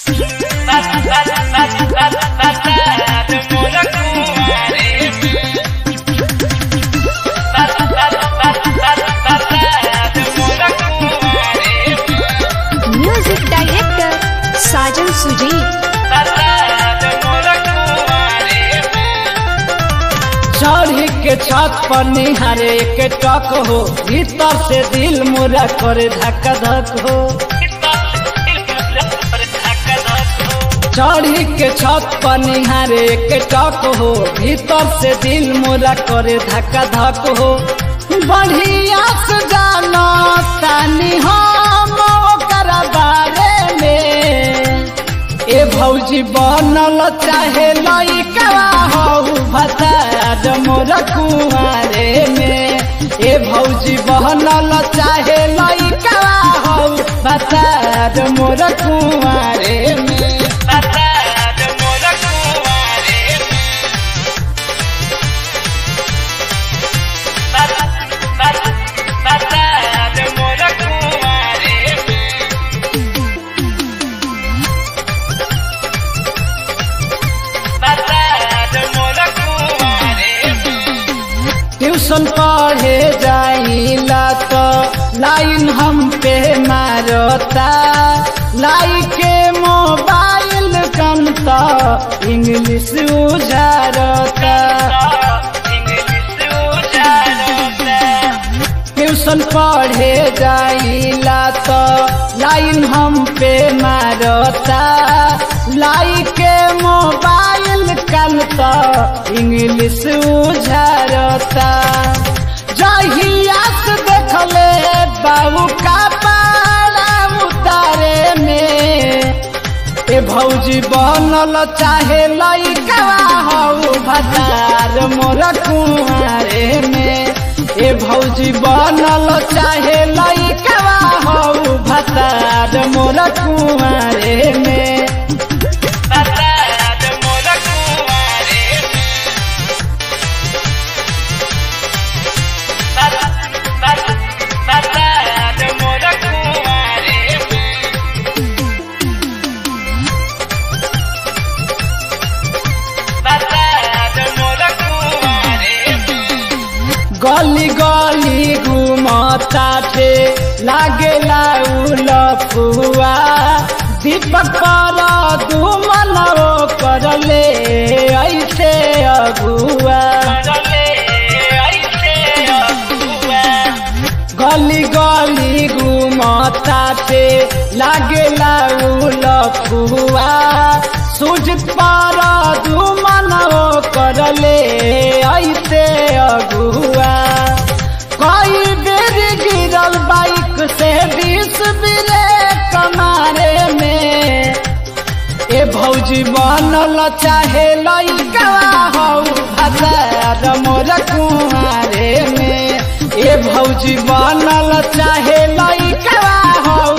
music director साजन सुजीत चढ़ी के छत पर निहारे के टक हो भीतर से दिल मुरा करे धक्का धक हो चढ़ी के छत पर निहारे के टक हो भीतर से दिल मुरा करे धक्का धक हो बढ़िया से जानो तानी हम ओकर बारे में ए भौजी बनल चाहे लइका हो भतार मोर कुआरे में ए भौजी बनल चाहे लइका हो भतार मोर कुआरे में ट्यूशन पढ़े जाइला तो लाइन हम पे मारता लाई के मोबाइल कम तो इंग्लिश उजारता ट्यूशन पढ़े जाइला तो लाइन हम पे मारता लाई के मोबाइल कल तो इंग्लिश उझरता जहिया से देखले बाबू का पारा उतारे में ए भौजी बनल चाहे लइका हौ भतार मोर कुआरे में ए भौजी बनल चाहे लइका हौ भतार मोर कुआरे में गली गली घुमता थे लागे लफुआ दीपक पर दुमन कर ले ऐसे अगुआ गली गली घुमता थे लागे लफुआ सूझ पर दुमन कर ले ऐसे अगुआ कई बेर गिरल बाइक से बीस बिरे कमारे में ए भौजी बनल चाहे लइका हौ भतार मोर कुआरे में ए भौजी बनल चाहे लइका हौ